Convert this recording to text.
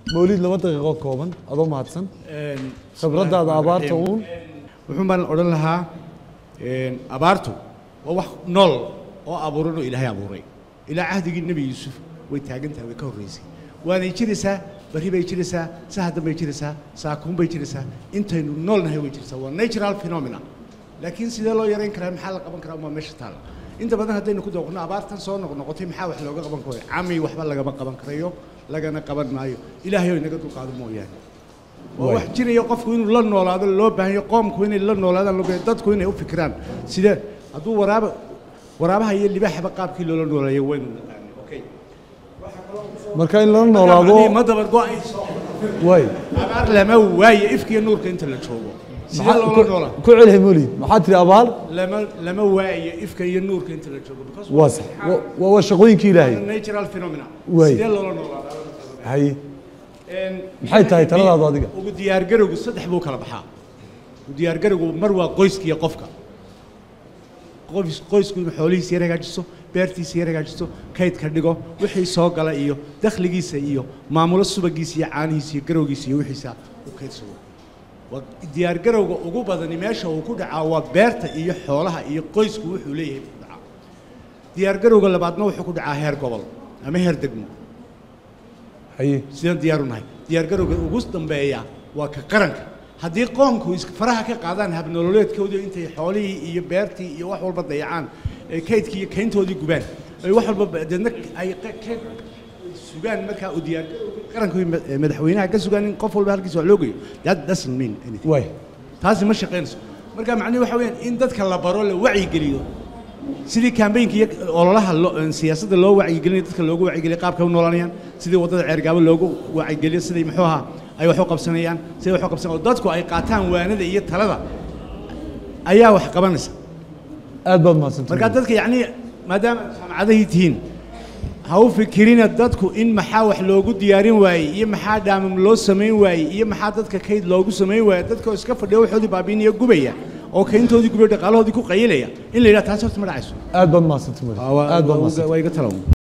mawlid laba daqiiqo kooban adoo mahadsan khibradaada abaarta uun wuxuun baan odhan lahaa abaartu waa wax nool oo abuuran oo ilaahay abuuray ilaa cahdigii nebi yuusuf way taagan tahay way ka horraysay waanay jiraysaa barri bay jiraysaa sahadan bay jiraysaa saakuun bay jiraysaa intaynu noolnahay way jiraysaa waa natural phenomena laakiin sidee loo yarayn karaa maxaa la qaban karaa waa meesha taalla inta badan haddaynu ku dooqno abaartan soo noqnoqotay maxaa wax looga qaban karayo cami waxba lagama qaban karayo lagana qaban maayo ilaahay oo inaga dulqaado mooyaane waa wax jiraya qofku inuu la noolaado loo baahanyo qoomku inay la noolaadaan loo baahanyo dadku inay u fikiraan sidee hadduu waraaba waraabaha iyo libaaxaba qaabkii loola nooleeyo waynu naqaanay okay marka in lala noolaado ma dabar go'ayso way abaar lama waaye ifkiyo nuurka inta la joogo sidee loola noolaa ku celi mawlid maxaa tiri abaar lama lama waayo ifka iyo nuurka inta la joogo because waa sax wa- waa waa shaqooyinkii ilaahay natural phenomena Waay. sidee loola noolaadaa haye Maxay tahay taladaadu adiga? ugu diyaargarowgu saddex buu kala baxaa ugu diyaargarowgu mar waa qoyska iyo qofka qoys qoysku inuu xoolihiisa yar hagaajiso beertiisa yar hagaajiso kaydka dhigo wixii soo gala iyo dakhligiisa iyo maamulo subagiisa iyo caanihiisa iyo garowgiisa iyo wixiisa u kaydsado waa diyaargarowga ugu badani meesha uu ku dhacaa waa beerta iyo xoolaha iyo qoysku wuxuu leeyahay buu ku dhacaa diyaargarowga labaadna wuxuu ku dhacaa heer gobol ama heer degmo haye sidaan diyaar u nahay diyaargarowga ugu dambeeya waa ka qaranka haddii qoomku is faraha ka qaadaan habnololeedkoodii intay xoolihii iyo beertii iyo wax walba dayacaan ee kaydkii iyo kayntoodii gubaan ay wax walba ba- deedna ay qa- ka sugaan markaa u diyaar qaranku ma- madaxweynaha ka sugaan in qof walba halkiisa wax loo geeyo that doesn't mean anything way taasi ma shaqaynayso marka macnuhu waxa weeyaan in dadka la baro la wacyigeliyo sidii kambaynka iyo ololaha loo- siyaasadda loo wacyigelinayo dadka loogu wacyigeliyo qaabka u noolanayaan sidii waddada ceergaabo loogu wacyigeliyo sidii muxuu ahaa ay wax u qabsanayaan sidii wax u qabsanayaan oo dadku ay qaataan waanada iyo talada ayaa wax qabanaysa aad baad mahadsantahay marka dadka yacni maadaama jaamacadahii tihiin ha u fikirina dadku in maxaa wax loogu diyaarin waayey iyo maxaa dhaamam loo samayn waayey iyo maxaa dadka kayd loogu samayn waayey dadka oo iska fadhiya waxoodii baabiinaya gubaya oo kayntoodii gubaya dhaqaalahoodii ku qayilaya in la yidhaha taasi horta ma dhacayso aad baad mahadsantahay mawlid aad baad mahadsantahay waa iga talaw